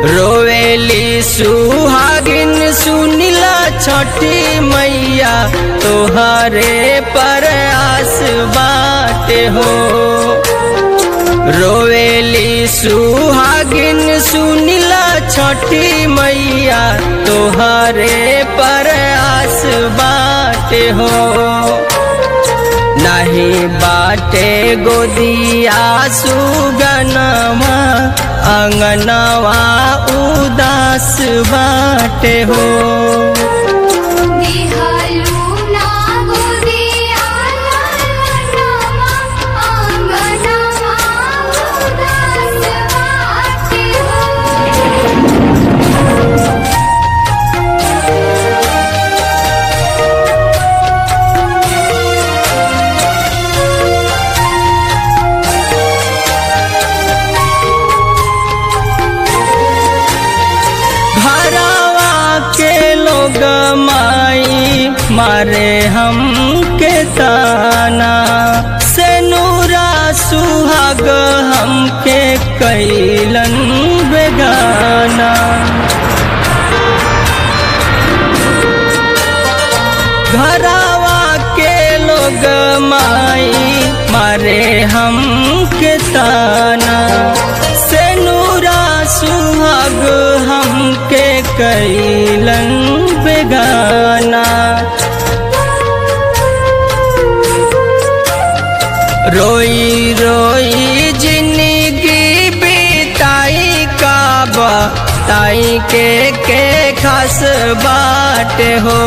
रोवेली सुहागिन सुनिला छठी मैया तोहरे पर आस बाटे हो रोवेली सुहागिन सुनिला छठी मैया तोहरे पर आस बाटे हो नहीं बाटे गोदिया सुगनवा अंगनवा उदास बाटे हो दिहालू ना गोदिया लालनवा आंगनवा उदास बाटे हो घरवा के लोग माई मारे हम के ताना से नूरा सुहाग हमके कैलन बेगाना घरवा के लोग माई मारे हम के ताना से नूरा सुहाग हमके कैलन बेगाना रोई रोई जिंदगी बिताई काबा ताई के के खास बाट हो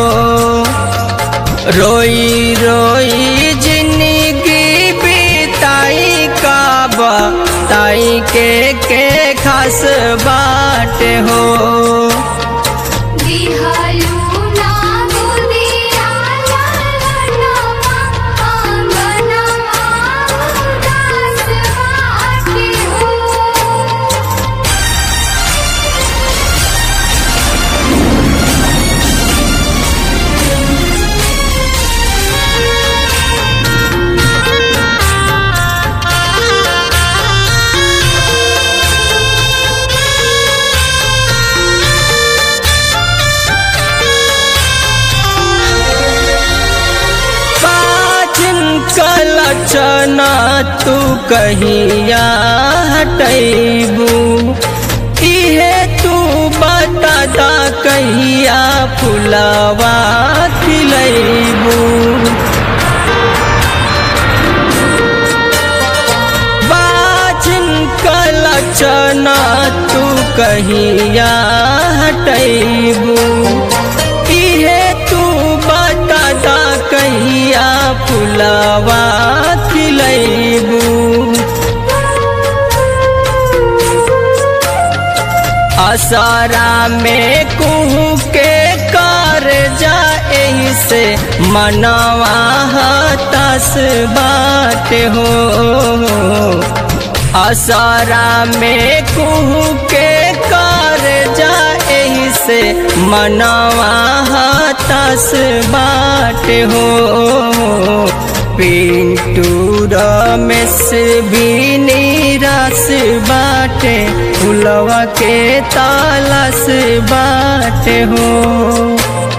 रोई रोई जिंदगी बिताई काबा ताई के के खास बाट हो दिहालू ना गोदिया लालनवा आंगनवा उदास बाटे हो पाचन कलचना तू कहिया हटैबू इहे तू बता दा कहिया फुलवा खिलैबू बाचन कलचना तू कहिया हटैबू इहे तू बता दा कहिया फुलवा खिलैबू असरा में कुहू के कर जाए से मनवा हतास बाट हो असरा में कुहू के कर जाए से मनवा हतास बाट हो पिंटू रमेश भी निराश बाटे फुलवा के तालाश बाटे हो